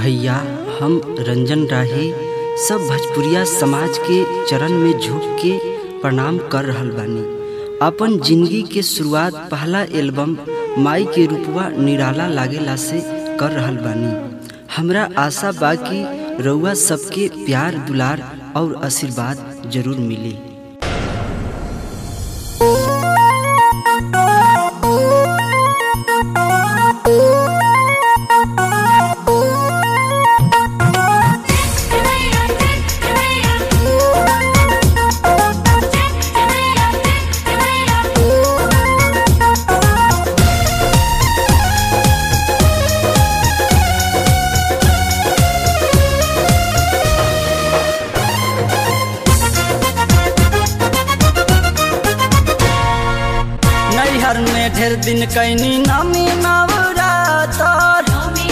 भैया हम रंजन राही सब भोजपुरिया समाज के चरण में झुक के प्रणाम कर रहल बानी अपन जिंदगी के शुरुआत पहला एल्बम माई के रूपवा निराला लागेला से कर रहल बानी हमरा आशा बा कि रउआ सबके प्यार दुलार और आशीर्वाद जरूर मिली नैहर में ढेर दिन कैनी नमी नवरातर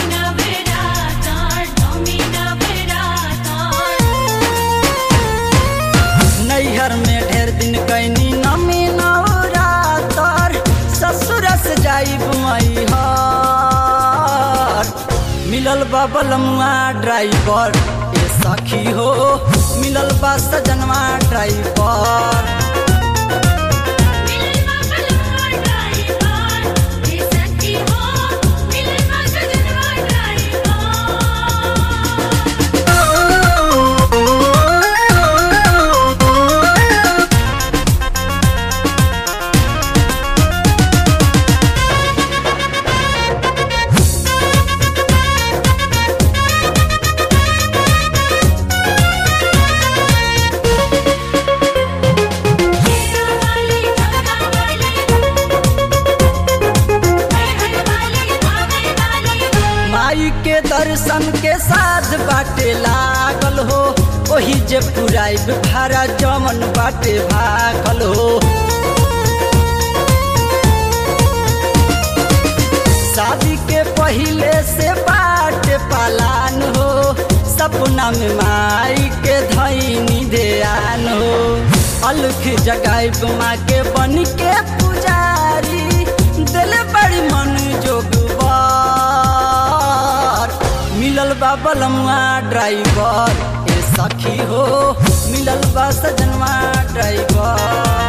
नैहर में ढेर दिन कैनी नमी नवरातर ससुर से जाई मैहर मिलल बा बलमुआ ड्राइवर ए सखी हो मिलल बा सजनवा ड्राइवर माई के दर्शन के साथ बाटे लागल हो ओही जे पुराइब भारा जमन बाटे भागल हो शादी के पहिले से बाटे पालान हो सपना में माई के धैनी ध्यान हो अलख जगाइब माँ के बन के पुजारी दिल बड़ी मन जोगबार मिलल बा बलमुआ ड्राइवर ए सखी हो मिलल बा सजनवा ड्राइवर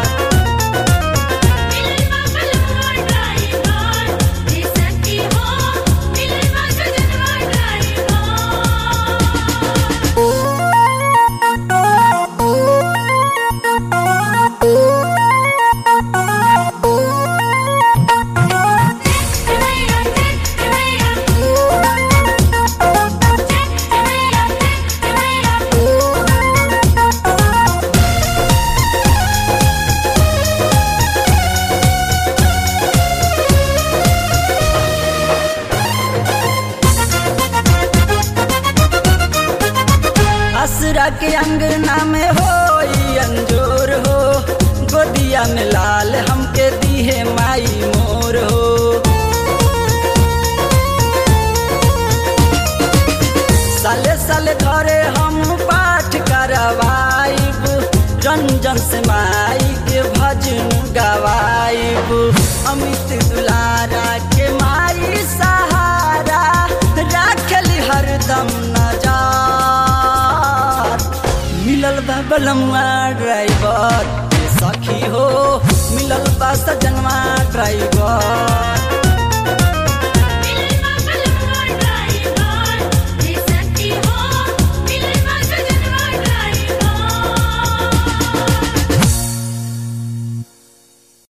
असरा के अंगना में हो अंजोर हो गोदिया में लाल हमके दीहे माई मोर हो साले साले घरे हम पाठ करवाइब रंजन से माई के भजन गवाइब अमित दुलारा के माई सहारा राखली हरदम नजार मिलल बा बलमुआ ड्राइवर ए सखी हो मिलल बा सजनवा ड्राइवर